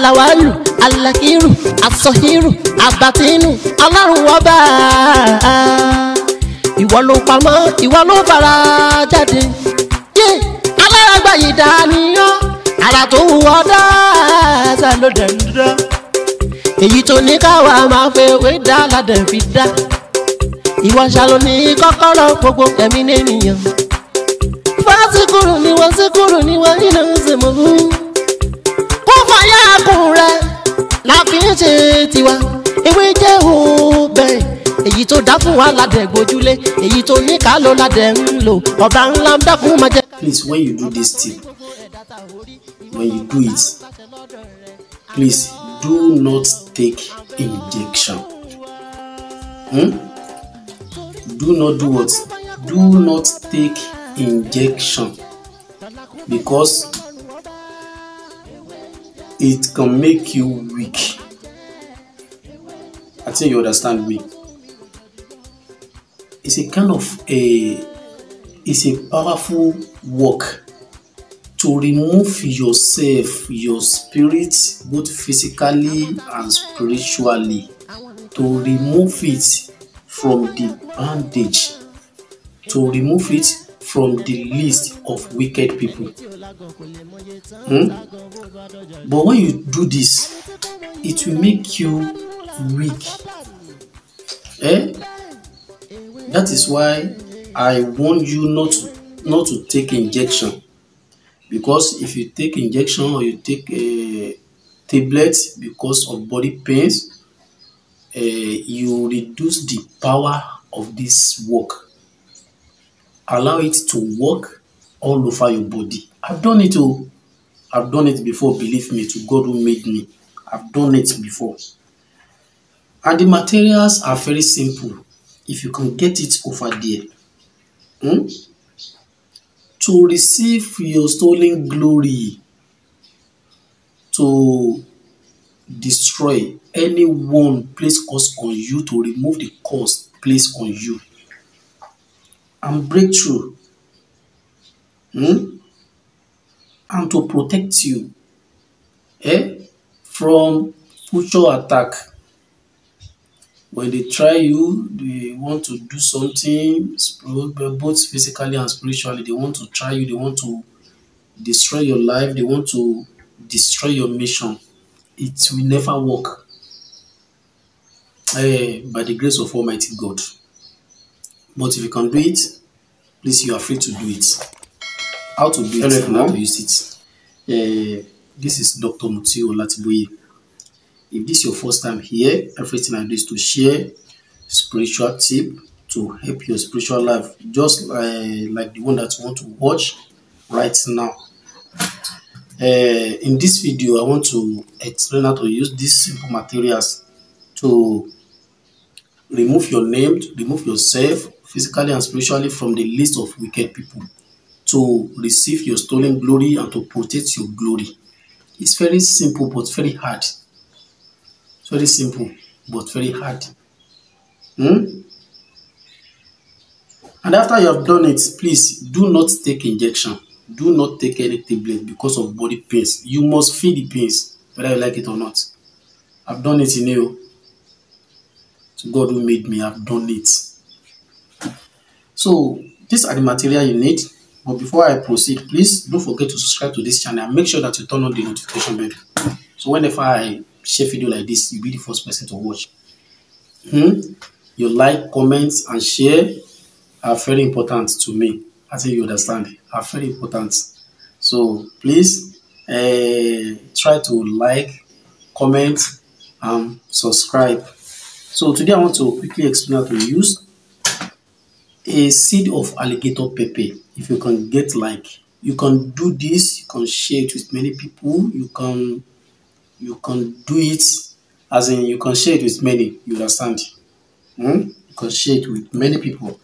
alawalu alakiru asọhiru abatinu ọlọ́run ọba ìwọ ló pamọ́ ìwọ ló fara jáde yé alárágbá yìí dániyàn ara tó wù ọ́ dáadáa ló dẹ̀ ń dá èyí tó ní káwa máa fẹ́ wé dá ládẹ̀ fi dá ìwọ ṣàlò ní kọ́kọ́rọ́ gbogbo ẹ̀mí nìyẹn fásikúrò ni wọ́n síkúrò ni wọ́n nínú ìsìnkú kó fàyà kùn rẹ̀ la fi ń ṣe tiwa ewé jẹ́ òbẹ̀ èyí tó dá fún wa ládẹ̀ gbójúlé èyí tó ní ká ló ládẹ̀ ń lò ọba ńlá ń dákun máa jẹ́. please when you do this thing when you do it please do not take injection hmm? do not do what do not take injection because it can make you weak i think you understand me it's a kind of a it's a powerful work to remove yourself your spirit both physically and spiritually to remove it from the bandage to remove it from the list of wicked people hmm? but when you do this it will make you weak eh that is why i warn you not to not to take injection because if you take injection or you take a tablet because of body pains uh, you reduce the power of this work allow it to work all over your body i've done it oh i've done it before believe me to god who made me i've done it before and the materials are very simple if you can get it over there hmm? to receive your stolen glory to destroy anyone place curse on you to remove the curse placed on you and breakthrough hmm? and to protect you eh, from future attack when they try you they want to do something both physically and spiritually they want to try you they want to destroy your life they want to destroy your mission it will never work eh, by the grace of almighty god but if you can do it please you are free to do it how to do it Hello, and how to everyone. use it uh, this is dr mutiu olatiboye if this is your first time here everything i do is to share spiritual tip to help your spiritual life just uh, like the one that you want to watch right now uh, in this video i want to explain how to use these simple materials to remove your name remove yourself physically and spiritually from the list of wicked people to receive your stolen glory and to protect your glory it's very simple but very hard it's very simple but very hard hmm? and after you have done it please do not take injection do not take any tablet because of body pains you must feel the pains whether you like it or not i've done it in you to god who made me i've done it so these are the material you need but before i proceed please don't forget to subscribe to this channel and make sure that you turn on the notification bell so whenever i share video like this you'll be the first person to watch hmm? your like comments and share are very important to me i think you understand are very important so please uh, try to like comment and subscribe so today i want to quickly explain how to use a seed of alligator pepper if you can get like you can do this you can share it with many people you can you can do it as in you can share it with many you understand hmm? you can share it with many people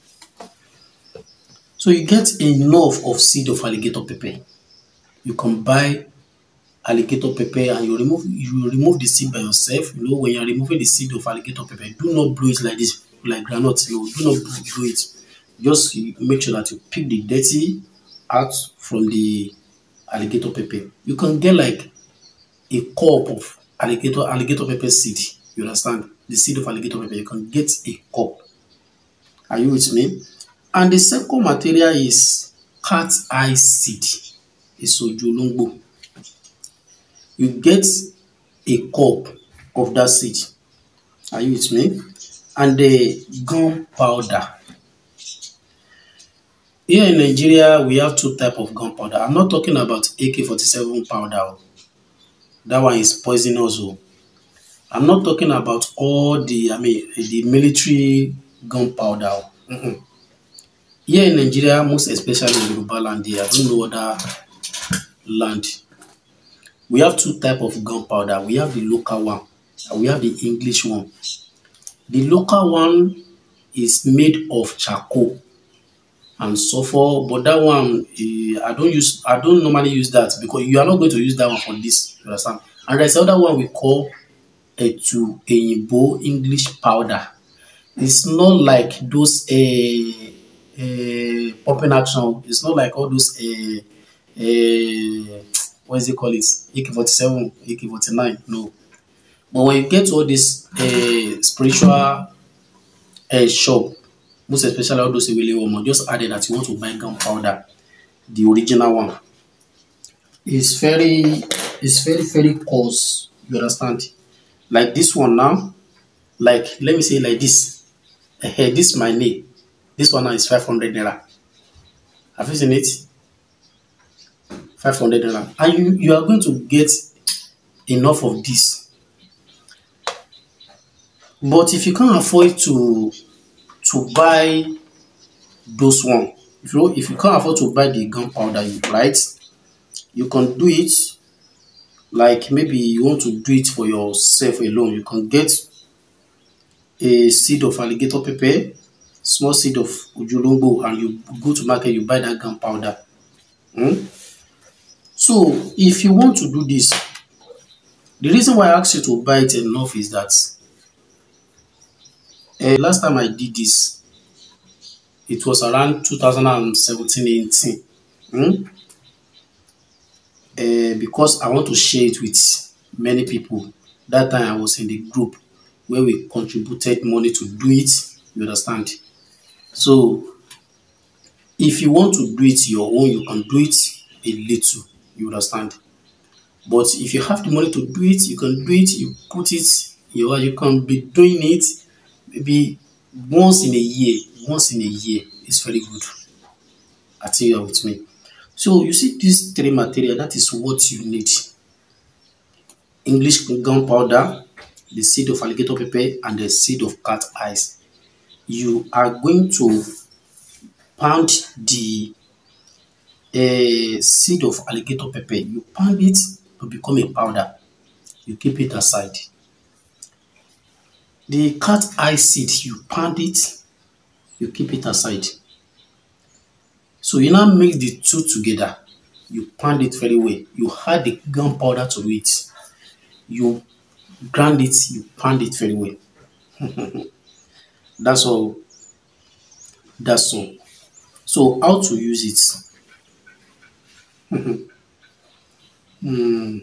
so you get enough of seed of alligator pepper you can buy alligator pepper and you remove you remove the seed by yourself you know when you're removing the seed of alligator pepper do not blow it like this like groundnut no do not blow it just you make sure that you pick the dirty out from the alligator pepper you can get like a cup of alligator alligator pepper seed you understand the seed of alligator pepper you can get a cup are you with me and the second material is cat eye seed èso ojú olóńgbò you get a cup of that seed are you with me and the gunpowder here in Nigeria we have two type of gunpowder I'm not talking about AK-47 powder o that one is poisonous o I'm not talking about all the I mean the military gunpowder o mm-mm. here in Nigeria most especially in Yoruba land here I don't know other land we have two type of gunpowder we have the local one and we have the English one the local one is made of charcoal and sulfur but that one eh, I don't use I don't normally use that because you are not going to use that one for this you understand and there's another one we call etu eyinbo English powder it's not like those uh, uh, pumping action it's not like all those uh, uh, what is it called it AK-47 AK-49 no but when you get to all this uh, spiritual uh, shop most especially all those ewele omo just add it that you want to buy gunpowder the original one it's very it's very very cost you understand like this one now like let me say like this uh, this my name this one now is five hundred naira have you seen it five hundred naira and you you are going to get enough of this but if you can't afford to to buy those one if you if you can't afford to buy the gunpowder you right you can do it like maybe you want to do it for yourself alone you can get a seed of alligator pepper small seed of ojulongbo and you go to market you buy that gunpowder hmm? so if you want to do this the reason why i ask you to buy it enough is that uh, last time i did this it was around 2017 18 hmm? uh, because i want to share it with many people that time i was in the group where we contributed money to do it you understand so if you want to do it your own you can do it a little you understand but if you have the money to do it you can do it you put it you you can be doing it maybe once in a year once in a year is very good i think you are with me so you see these three material that is what you need english gunpowder the seed of alligator pepper and the seed of cat eyes you are going to pound the uh, seed of alligator pepper you pound it to become a powder you keep it aside the cat eye seed you pound it you keep it aside so you now mix the two together you pound it very well you add the gunpowder to it you grind it you pound it very well that's all that's all so how to use it Hmm.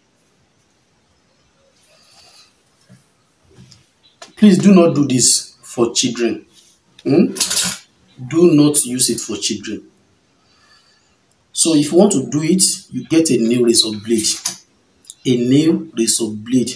please do not do this for children hmm? do not use it for children so if you want to do it you get a nail razor blade a nail razor blade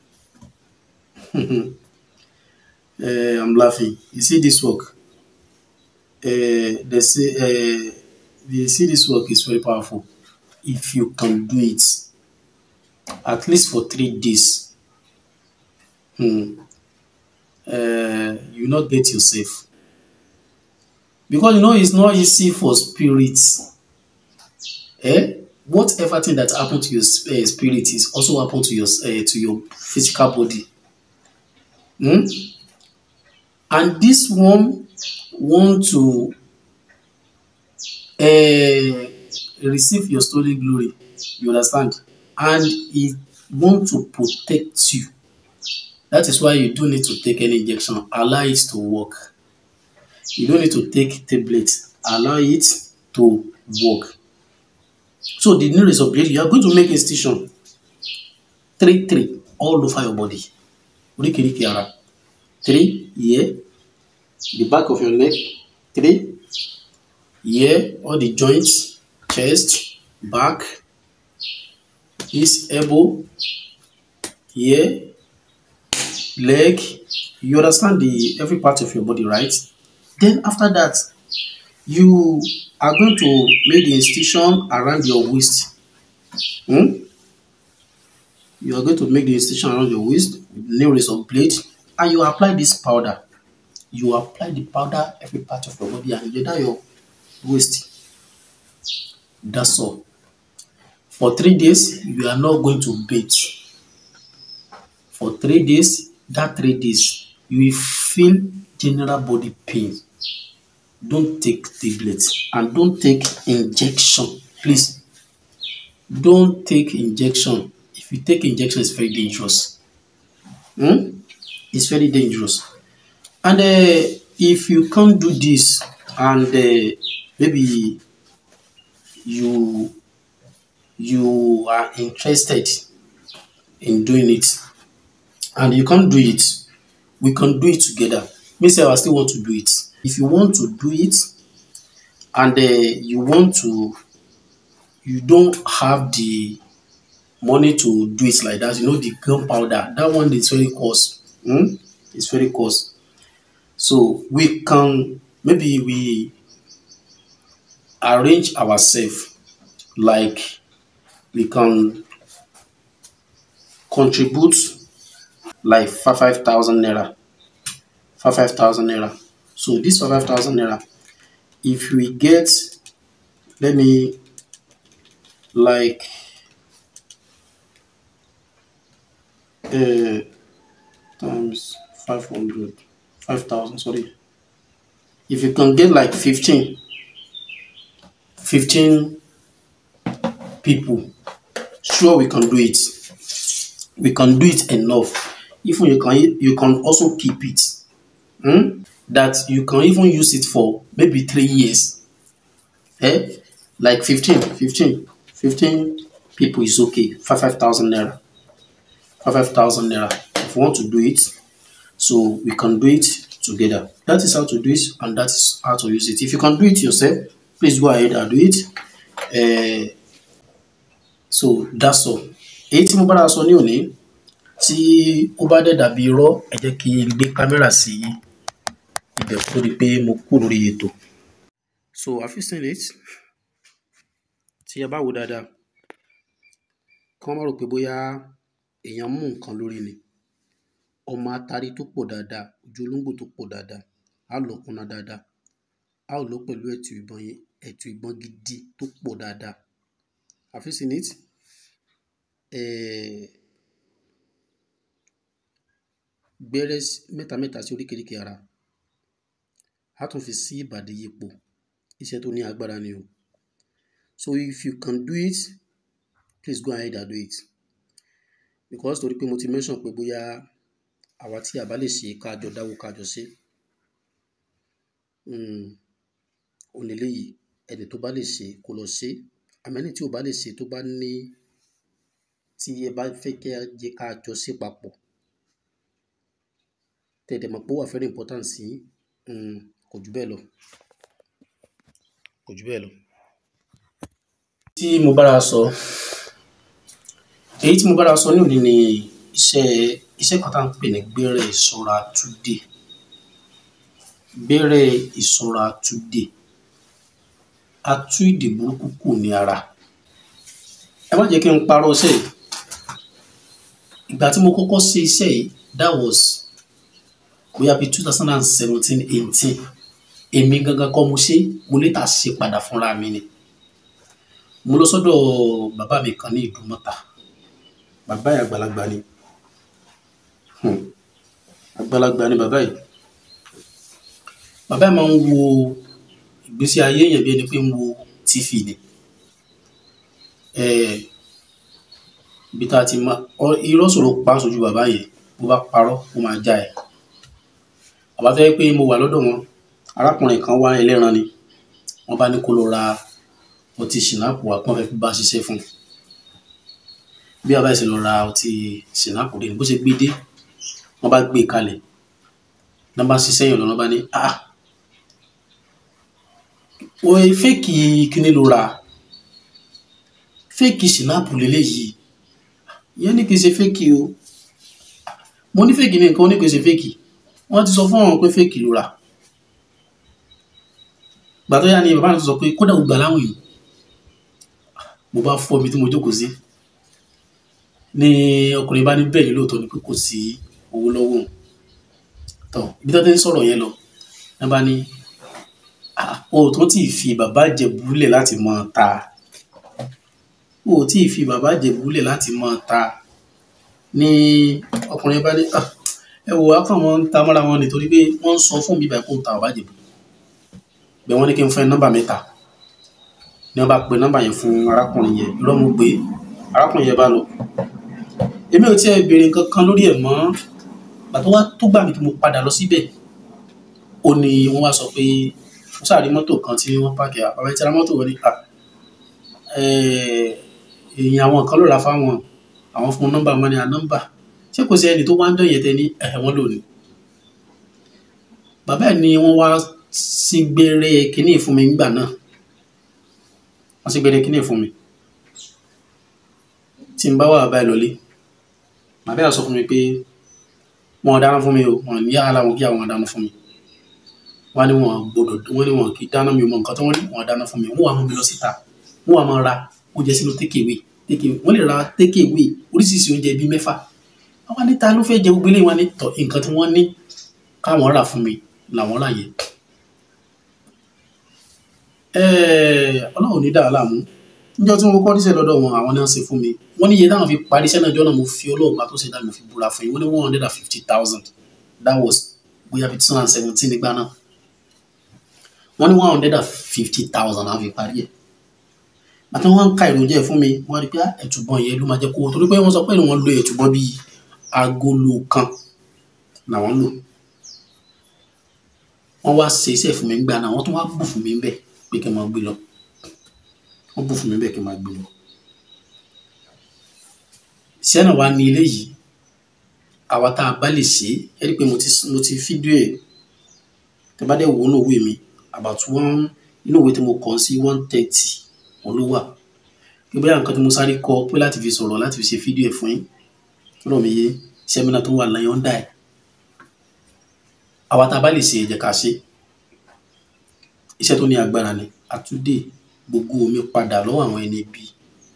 uh, i'm laughing you see this work uh, they say uh, you see this work is very powerful if you can do it at least for three days hmm, uh, you not get yourself because you know it's not easy for spirits eh whatever thing that happen to your uh, spirit is also happen to your uh, to your physical body hmm? and this one want to uh, receive your stolen glory you understand and it want to protect you that is why you don't need to take any injection allow it to work you don't need to take tablet allow it to work so the nail razor blade you are going to make incision three three all over your body oríkèéríkèé ara three here the back of your neck three here all the joints chest back his elbow here leg you understand the every part of your body right then after that you are going to make the incision around your waist hmm? you are going to make the incision around your waist with nail razor blade and you apply this powder you apply the powder every part of your body and under your waist that's all for three days you are not going to bathe for three days that three days you will feel general body pain don't take tablets and don't take injection please don't take injection if you take injection it's very dangerous hmm? it's very dangerous and uh, if you can't do this and uh, maybe you you are interested in doing it and you can't do it we can do it together me sef i still want to do it if you want to do it and uh, you want to you don't have the money to do it like that you know the gunpowder that one is very cost hmm? it's very cost so we can maybe we arrange ourselves like we can contribute like five five thousand naira five five thousand naira so this five five thousand naira if we get let me like uh, times five hundred five thousand sorry if you can get like fifteen fifteen people sure we can do it we can do it enough even you can you can also keep it hmm? that you can even use it for maybe three years eh like 15 15 15 people is okay five five thousand naira five five thousand naira if you want to do it so we can do it together that is how to do it and that is how to use it if you can do it yourself please go ahead and do it uh, so that's all èyí tí mo bára sọ ní òní tí ó bá dẹ̀ dàbí irọ́ ẹ jẹ́ kí n gbé kámẹ́rà sí ibẹ̀ kó di pé mo kú lórí ètò so have you seen it tí ẹ bá wò dáadáa kí wọ́n má rò pé bóyá èèyàn mú nǹkan lórí ni ọmọ atari tó pọ̀ dáadáa ojú olóńgbò tó pọ̀ dáadáa á lọ kúnná dáadáa á ò lọ pẹ̀lú ẹ̀tù ìbọn yẹn ẹ̀tù ìbọn gidi tó pọ̀ dáadáa have you seen it eh, gbẹ́rẹ́ mẹ́ta mẹ́ta sí oríkèéríkèé ara á tún fi sí ìbàdí yípo iṣẹ́ tó ní agbára ni o so if you can do it please go ahead and do it because torí pé mo ti mention pé bóyá àwa tí a bá lè ṣe káàjọ dáwó káàjọ ṣe onílé yìí ẹni tó bá lè ṣe kó lọ ṣe àmẹ́ni tí ò bá lè ṣe tó bá ní tí ẹ bá fẹ́ kí ẹ jẹ́ káàjọ ṣe papọ̀ tẹ̀dẹ̀ mọ̀ pé ó wà very important sí kò jù bẹ́ẹ̀ lọ kò jù bẹ́ẹ̀ lọ. tí mo bára sọ èyí tí mo bára sọ ní òní ni iṣẹ́ iṣẹ́ kan tá à ń pè ní gbẹ́rẹ́ ìṣọ́ra túdè gbẹ́rẹ́ ìṣọ́ra túdè a tú ìdè burúkú kù ní ara ẹ má jẹ́ kí n parọ́ iṣẹ́ yìí ìgbà tí mo kọ́kọ́ ṣe iṣẹ́ yìí that was bóyá bíi two thousand and seventeen eighteen èmi gangan kọ́ mo ṣe mo lè tà ṣe padà fúnra mi ni mo lọ sọ́dọ̀ bàbá mi kan ní ìdúmọ̀tà bàbá yìí àgbàlagbà ni àgbàlagbà ni bàbá yìí bàbá yìí máa ń wo ìgbésí ayé yẹn bí ẹni pé ń wo tv ni ibi tá a ti máa irọ́ sọ̀rọ̀ pa sójú bàbá yẹn bó bá parọ́ ó máa já ẹ̀ bàbá tó yẹ pé mo wà lọ́dọ̀ wọn arákùnrin kan wá ẹlẹ́ran ni wọ́n bá ní kó lọ ra ọtí ṣìnáàpù wá pọ́n fẹ́ fi bá ṣiṣẹ́ fún un bí abáyé ṣe lọ ra ọtí sinapu dé ni bó ṣe gbé dé wọ́n bá gbé kalẹ̀ náà bá ṣiṣẹ́ yàn lọ́nà bá ní ah wọ́n fẹ́ẹ̀kì kíní ló ra fẹ́ẹ̀kì sinapu lélẹ́yìí ìyẹn ní kì í ṣe fẹ́ẹ̀kì o mo ní fẹ́ẹ̀kì ní nǹkan ó ní kì í ṣe fẹ́ẹ̀kì wọ́n ti sọ fún àwọn pé fẹ́ẹ̀kì ló ra gbà tó yá ni bàbá mi sọ pé kódà ó gbà láwìn mo bá fọ́ mi tí mo jókòó sí ní ọkùnrin bá ní bẹ́ẹ̀ ni lóòótọ́ ni pé kò sí owó lọ́wọ́ òun tọ́ ibi tó ti ń sọ̀rọ̀ yẹn lọ ẹ bá ní o tó tí ì fi bàbá jẹ̀búlẹ̀ láti máa ta o tí ì fi bàbá jẹ̀búlẹ̀ láti máa ta ní ọkùnrin bá ní ẹ wò á kàn wọ́n ń ta mọ́ra wọn nítorí pé wọ́n ń sọ fún mi báyìí kó ń ta bàbá jẹ̀bú bẹ́ẹ̀ wọ́n ní kí n fún ẹ nọ́mbà mẹ́ta ni wọ́n bá pe nọ́mbà yẹn fún arákùnrin yẹn irọ́ mo gbé arákùnrin yẹn bá lọ èmi ò tiẹ̀ béèrè nǹkan kan lórí ẹ̀ mọ́ gbàtọ́ wá tó gbà mí tí mo padà lọ síbẹ̀ ó ní wọ́n wá sọ pé wọ́n sáré mọ́tò kan tí wọ́n pààkì àbábá tí ara mọ́tò wọn ní à èèyàn àwọn kan ló ra fáwọn àwọn fún nọ́mbà wọn ní à nọ́mbà ṣé kò sí ẹni tó wá ń dán yẹn tẹ ní ẹ̀ wọ́n lò ní. bàbá ẹ̀ ni wọ́n wá sí gbére kínní fún mi nígbà náà wọ́n sì gbére kínní fún mi tí n bá wà báyìí lọlé màá bẹ́ẹ̀ sọ fún mi pé wọn dáná fún mi o wọn ní yàrá wọn kí àwọn dáná fún mi wọn ní wọn gbọ́dọ̀ wọn ní wọn kì í dáná mi mọ nǹkan tó wọn ní wọn dáná fún mi wọn wà mú mi lọ síta wọn wà máa ra oúnjẹ sínú tékèwé tékèwé wọn lè ra tékèwé oríṣiríṣi oúnjẹ bíi mẹ́fà wọn ní ta ló fẹ́ jẹ gbogbo eléyìí wọn ní tọ nǹkan tí wọ́n ní káwọn rà fún mi làwọn rà yẹn ọlọ́run ní dáa láàmú níjọ́ tí mo kọ́ níṣẹ́ lọ́dọ̀ wọn àwọn náà ṣe fún mi wọ́n ní iye táwọn fi parí iṣẹ́ náà jọ́ náà mo fi ọlọ́ọ̀gbà tó ṣe dá mi fi búra fún yín wọ́n ní one hundred and fifty thousand that was bóyá bí two thousand and seventeen nígbà náà wọ́n ní one hundred and fifty thousand náà fi parí ẹ̀ àti wọ́n ń ka èròjà ẹ̀ fún mi wọ́n rí pé ẹ̀tùbọ̀n yẹn ló máa jẹ́ kó o torí pé wọ́n sọ pé wọ́n lo ẹ̀tùbọ̀n bíi agolo kan làwọn lò wọ́n wá ṣe iṣẹ́ fún mi nígbà náà wọ́n tún wá bù fún mi bẹ́ẹ̀ pé kí n máa gbé lọ wọ́n bù fún mi bẹ́ẹ̀ kí n máa gbé lọ iṣẹ́ náà wá ní ilé yìí àwa tá a bá lè ṣe é ẹ rí i pé mo ti mo ti fídíò ẹ̀ tẹ bá dẹ̀ wò ó ní òwe mi about one inú òwe tí mo kàn sí one thirty òun ló wà pé bóyá nǹkan tí mo sáré kọ pé láti fi sọ̀rọ̀ láti fi ṣe fídíò ẹ̀ fún yín rọ̀ mí yé sẹ́mínà tó wà láyọ̀ ń dà ẹ̀ àwa tá a bá lè ṣe ẹ jẹ́ ká ṣe iṣẹ́ tó ní agbára ni àtúndè gbogbo omi padà lọ́wọ́ àwọn ẹni bíi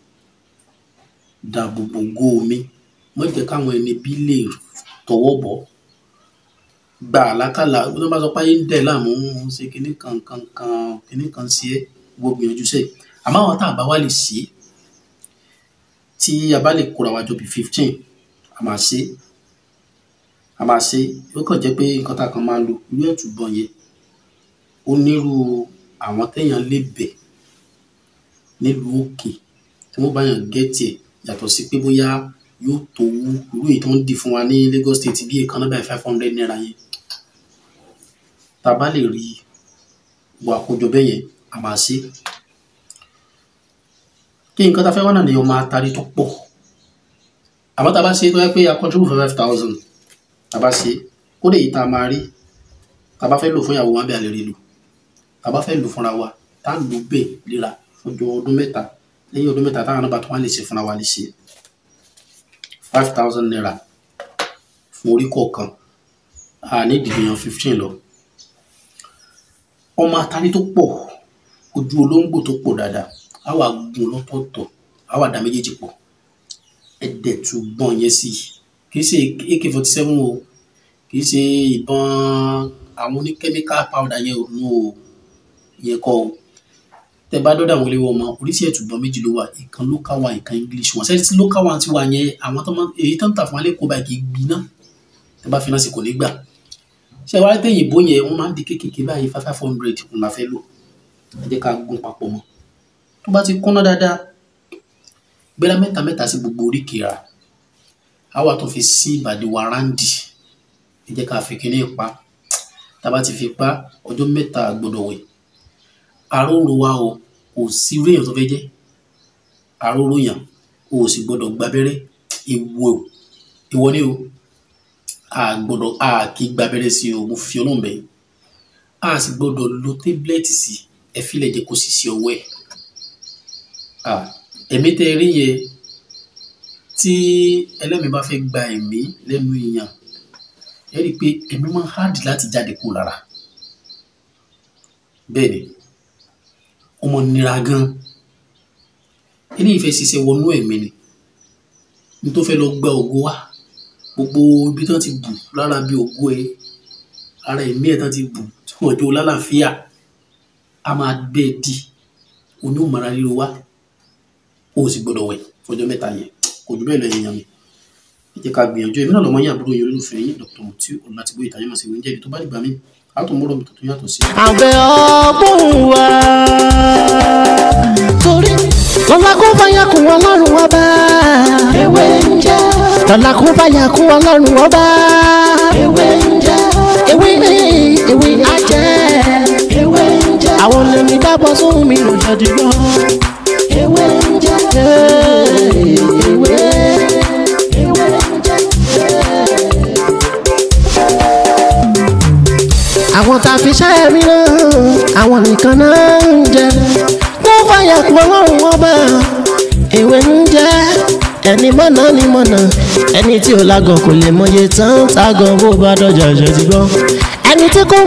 dáàbò bo ògo mi má jẹ́ káwọn ẹni bí lè tọwọ́ bọ̀ gbà lákàlà bí wọ́n bá sọ pé ayé ń dẹ̀ láàmú ń ṣe kinní kan kan kan kinní kan sí ẹ́ wo gbìyànjú sẹ́ àmọ́ àwọn tá a bá wá lè ṣe tí a bá lè kóra wájọ bíi fifteen a máa ṣe a máa ṣe ó kàn jẹ́ pé nǹkan tá a kan máa lo irú ẹ̀túbọ̀n yẹn ó nírú àwọn téèyàn lè bẹ̀ nílùú òkè tí wọ́n bá yàn gẹ́tì ẹ̀ yàtọ̀ sí pé bóyá yóò tó wú irú èyí tó ń di fún wa ní Lagos State bí èèkan náà báyìí five hundred naira yẹn tá a bá lè rí wo àkójọ bẹ́ẹ̀ yẹn a máa ṣe kí nǹkan tá a fẹ́ wá náà ni ọmọ atari tó pọ̀ àmọ́ tá a bá ṣe tó yẹ pé a contribute five thousand tá a bá ṣe kó lè yí tá a máa rí tá a bá fẹ́ lò fún ìyàwó wa bí a lè rí lò tá a bá fẹ́ lò fúnra wa tá a lò bẹ́ẹ̀ léra fún ọdún mẹ́ta lẹ́yìn ọdún mẹ́ta táwọn náà tó wá lè ṣe fúnra wa lè ṣe five thousand naira fún orí kọ̀ọ̀kan a ní ìdìbìyàn fifteen lọ ọmọ atari tó pọ̀ ojú olóńgbò tó pọ̀ dáadáa á wà gun lọ́tọ̀ọ̀tọ̀ á wà dá méjèèjì pọ̀ ẹ̀dẹ̀ tún gbọ́n yẹn sí kì í ṣe ak forty seven o kì í ṣe ìbọn àwọn oní chemical powder yẹn ò nù o yẹn kọ́ o tẹ bá dọ́dọ̀ àwọn ilé wọn mọ oríṣi ẹ̀tùbọ̀n méjì ló wà ìkan local one ìkan english one sẹ́yìn tí local one ti wà yẹn àwọn tó máa èyí tó ń tà fún alẹ́ kó báyìí kì í gbiná tẹ bá finá sí kò ní gbà ṣé wàá tẹ̀yìn ìbò yẹn wọ́n máa ń di kékèké báyìí five five hundred ń la fẹ́ lò ẹ jẹ́ ká gún papọ̀ mọ́ tó bá ti kúnná dáadáa gbéra mẹ́ta mẹ́ta sí gbogbo oríkèé ra á wà tó fi sí ìbàdí wa ráńdì ẹ jẹ́ ká fi kíní pa tá a bá ti fi pa ọjọ́ mẹ́ta gbọ́dọ̀ wẹ̀ aróró wa o kò sí irú èèyàn tó fẹ́ jẹ́ aróró yàn o ò sì gbọ́dọ̀ gbábẹ́rẹ́ ìwọ ìwọ ni o a gbọ́dọ̀ a kì í gbábẹ́rẹ́ sí o mo fi ọlọ́run bẹ̀ yín a sì gbọ́dọ̀ lo tábìlẹ́tì sí ẹ fílẹ̀ jẹ́ kó sì sí ọwọ́ ẹ̀ ẹ̀mí tẹ́ ẹ rí yẹn tí ẹlẹ́mìí bá fẹ́ gba ẹ̀mí lẹ́nu èèyàn ẹ rí i pé ẹ̀mí máa ń hard láti jáde kó lára bẹ́ẹ̀ ni ọmọ nira gan eléyìí fẹ́ ṣiṣẹ́ wọnú ẹ̀mí ni ní tó fẹ́ lọ gba ògo wá gbogbo ibi tán ti bù lára bí ògo ẹ ara ẹ̀mí ẹ̀ tán ti bù tí wọ́n jó lálàáfíà a máa gbé e di oní òmàrà ríro wá o sì gbọ́dọ̀ wẹ̀ fọjọ́ mẹ́ta yẹn kò jù bẹ́ẹ̀ lọ yẹn mi ẹ jẹ́ ká gbìyànjú èmi náà lọ́mọ yín àbúrò yín olólùfẹ́ yín dr mutiu ọ̀làtìbó ìtàyẹ̀mọ̀ sí ìwé ń jẹ́bi tó bá dìgbà mí a tún múrò mi tó tún yàtọ̀ sí. àbẹ̀ ọgbọ́n wa torí lọ́la kó báyà kún ọlọ́run ọba ewé ń jẹ́ lọ́la kó báyà kún ọlọ́run ọba ewé ń jẹ́ ewé ewé ajẹ́ ewé ń jẹ́ àwọn lèmi dábọ̀ sóhun mi lò jáde lọ ewé ń jẹ́ ewé ewé ń jẹ́. àwọn tá a fi ṣẹ́ mi náà àwọn nìkan náà ń jẹ kó fàyà kú ọlọ́run ọba èwe ń jẹ ẹni mọ̀nà ni mọ̀nà ẹni tí ò lágọ̀ kò lè mọye tán tágọ̀ bó bá dọ̀jà jẹ́ ti gbọ́ ẹni tí kò.